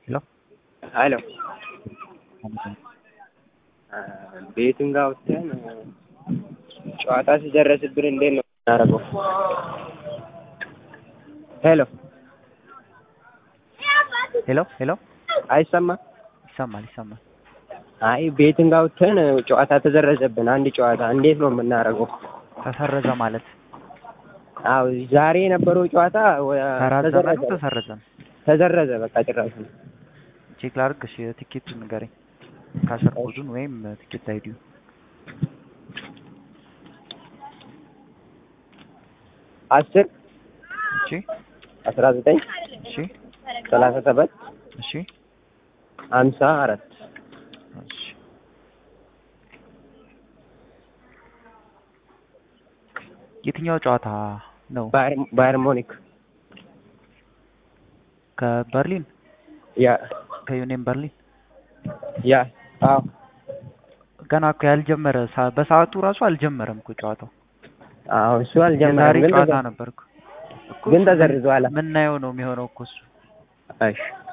ሄሎ ሄሎ ቤቱን ጋር ወጥተን ጨዋታ ሲደረስብን እንዴት ነው የምናደርገው? ሄሎ ሄሎ ሄሎ አይሰማም? ይሰማል ይሰማል። አይ ቤትን ጋር ወጥተን ጨዋታ ተዘረዘብን። አንድ ጨዋታ እንዴት ነው የምናደርገው? ተሰረዘ ማለት አዎ ዛሬ የነበረው ጨዋታ ወ- ተራዘመ ተዘረዘ ነው ተሰረዘ ነው? ተዘረዘ በቃ ጭራሽ ነው። ቼክ ላድርግ። እሺ ትኬቱን ንገረኝ። ካሸር ኮዱን ወይም ትኬት አይዲዩ አስር እሺ አስራ ዘጠኝ እሺ ሰላሳ ሰባት እሺ ሀምሳ አራት እሺ የትኛው ጨዋታ ነው? ባየር ባየር ሙኒክ ከበርሊን ያ ከዩኒየን በርሊን ያ አዎ ገና እኮ ያልጀመረ ሰ- በሰዓቱ ራሱ አልጀመረም እኮ ጨዋታው። አዎ እሱ የዛሬ አልጀመረም ግን ጨዋታ ተዘ- ነበር እኮ እኮ ግን እሱ ተዘርዟል። ምናየው ነው የሚሆነው እኮ እሱ እሺ